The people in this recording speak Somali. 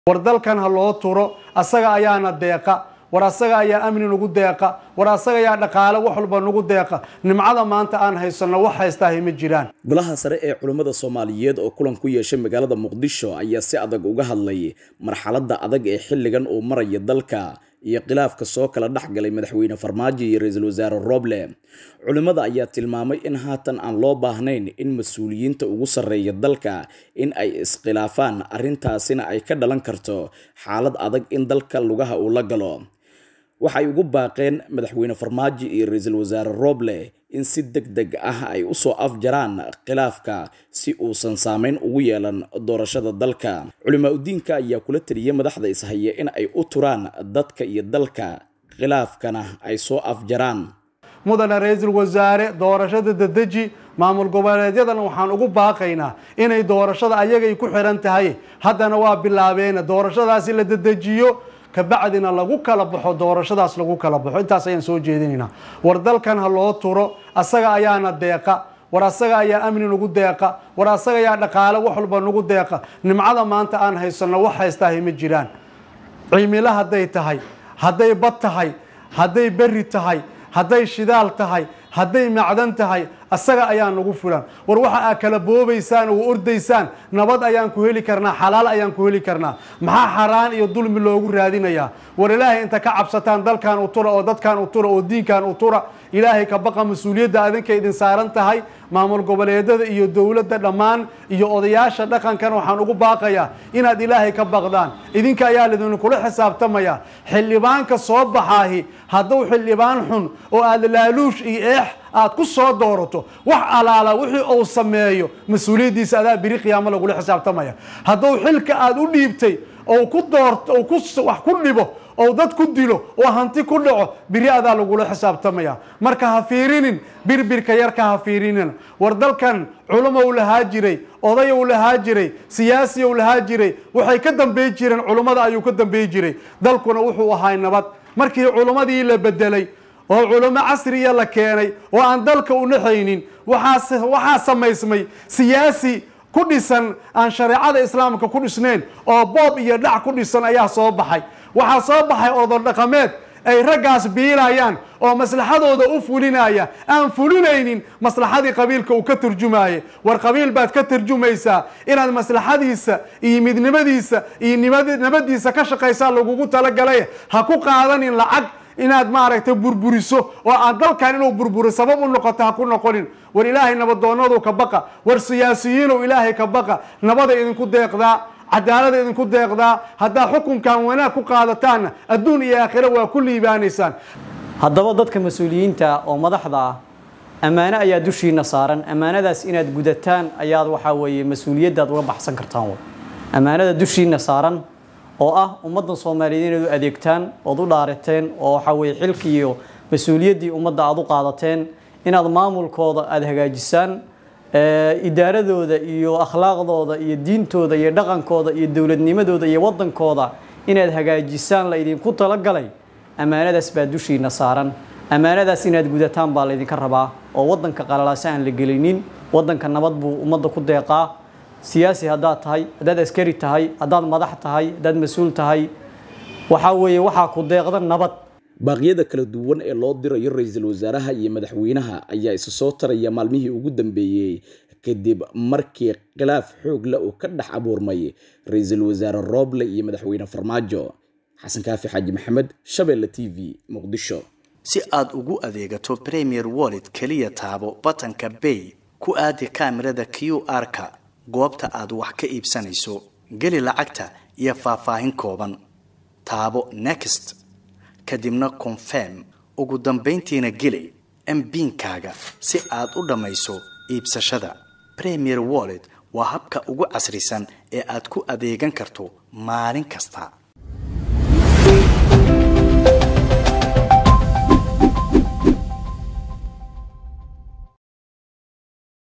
war dalkan ha loo turo asaga ayaana deeqa war asaga ayaa amni nagu deeqa war asaga ayaa dhaqaale wax walba nagu deeqa nimcada maanta aan haysanno wax haystaahay ma jiraan golaha sare ee culimmada soomaaliyeed oo kulan ku yeeshay magaalada muqdisho ayaa si adag uga hadlay marxaladda adag ee xilligan uu maraya dalka iyo khilaafka soo kala dhexgalay madaxweyne farmaajo iyo ra-iisul wasaare roble culimmada ayaa tilmaamay in haatan aan loo baahnayn in mas-uuliyiinta ugu sarreeya dalka in ay iskhilaafaan arrintaasina ay ka dhalan karto xaalad adag in dalka lugaha uu la galo waxay ugu baaqeen madaxweyne farmaajo iyo ra-iisul wasaare roble in si deg deg ah ay usoo afjaraan khilaafka si uusan saameyn ugu yeelan doorashada dalka culimaa udiinka ayaa kula taliyay madaxda ishaya in ay u turaan dadka iyo dalka khilaafkana ay soo afjaraan mudane ra-iisul wasaare doorashada dedeji maamul goboleedyadana waxaan ugu baaqaynaa inay doorashada ayagay ku xiran tahay haddana waa bilaabeena doorashadaasi la dedejiyo kabacdina lagu kala baxo doorashadaas lagu kala baxo intaas ayaan soo jeedinaynaa war dalkan ha loo turo asaga ayaana deeqa war asaga ayaa amni nagu deeqa war asaga ayaa dhaqaale wax walba nagu deeqa nimcada maanta aan haysanno wax haystaahay ma jiraan cimilo hadday tahay hadday bad tahay hadday berri tahay hadday shidaal tahay hadday macdan tahay asaga ayaa nagu fulan war waxa aa kala boobaysaan oo ordaysaan nabad ayaan ku heli karnaa xalaal ayaan ku heli karnaa maxaa xaraan iyo dulmi loogu raadinayaa war ilaahay inta ka cabsataan dalkan u tura oo dadkan u tura oo diinkan u tura ilaahay ka baqa mas-uuliyadda adinka idin saaran tahay maamul goboleedyada iyo dowladda dhammaan iyo odayaasha dhaqankan waxaan ugu baaqayaa inaad ilaahay ka baqdaan idinka ayaa lidinkula xisaabtamaya xildhibaanka soo baxaahi hadduu xildhibaan xun oo aada laaluush iyo eex aad ku soo doorato wax alaala wixii uu sameeyo mas-uuliyaddiisa adaa biri qiyaamo lagula xisaabtamaya hadduu xilka aada u dhiibtay oo ku doorto oo ku wax ku dhibo oo dad ku dilo oo hanti ku dhaco biri adaa lagula xisaabtamaya marka ha fiirinin birbirka yarka ha fiirinin war dalkan culumow lahaa jiray odayow lahaa jiray siyaasiyow lahaa jiray waxay ka dambeey jireen culummada ayuu ka dambeey jiray dalkuna wuxuu ahay nabad markii culummadii la bedelay oo culamo casriya la keenay oo aan dalka u naxaynin waxaa waxaa samaysmay siyaasi ku dhisan aan shareecada islaamka ku dhisnayn oo boob iyo dhac ku dhisan ayaa soo baxay waxaa soo baxay odon dhaqameed ay raggaas biilayaan oo maslaxadooda u fulinaya aan fulinaynin maslaxadii qabiilka uu ka turjumaayay war qabiil baad ka turjumaysaa inaad maslaxadiisa iyo midnimadiisa iyo nabadiisa ka shaqaysaa lagugu talagalay ha ku qaadanin lacag inaad maaragtay burburiso oo aan dalkan inuu burburo sabab u noqoto ha ku noqonin war ilaahay nabadoonadu ka baqa war siyaasiyiinow ilaahay ka baqa nabada idinku deeqdaa cadaalada idinku deeqdaa haddaa xukunkan wanaag ku qaadataanna adduun iyo aakhire waa ku liibaanaysaan haddaba dadka mas-uuliyiinta oo madaxda ah ammaano ayaa dushiina saaran ammaanadaas inaad gudataan ayaad waxaa weeye mas-uuliyaddaad uga baxsan kartaan w ammaanada dushiina saaran oo ah ummadda soomaaliyeed inaad u adeegtaan ood u dhaarateen oo waxaa weye xilkii iyo mas-uuliyaddii ummadda aada u qaadateen inaad maamulkooda aada hagaajisaan idaaradooda iyo akhlaaqdooda iyo diintooda iyo dhaqankooda iyo dowladnimadooda iyo waddankooda inaad hagaajisaan la idinku talagalay ammaanadaas baa dushiina saaran ammaanadaas inaad gudataan baa laydinka rabaa oo waddanka qalalaase aan la gelinin waddanka nabad buu ummadda ku deeqaa siyaasi haddaad tahay haddaad askari tahay haddaad madax tahay haddaad mas-uul tahay waxaa weeye waxaa ku deeqda nabad baaqyada kala duwan ee loo dirayo ra-iisul wasaaraha iyo madaxweynaha ayaa isa soo taraya maalmihii ugu dambeeyey kadib markii khilaaf xoog leh uu ka dhex abuurmay ra-iisul wasaare rooble iyo madaxweyne farmaajo xasan kaafi xaaji maxamed shabeelle t v muqdisho si aad ugu adeegato premier wallet keliya taabo batanka bay ku aadi kaamirada q r-ka goobta aad wax ka iibsanayso geli lacagta iyo faahfaahin kooban taabo next kadibna confirm ugu dambayntiina geli mbiinkaaga si aad u dhammayso iibsashada premier wallet waa habka ugu casrisan ee aad ku adeegan karto maalin kasta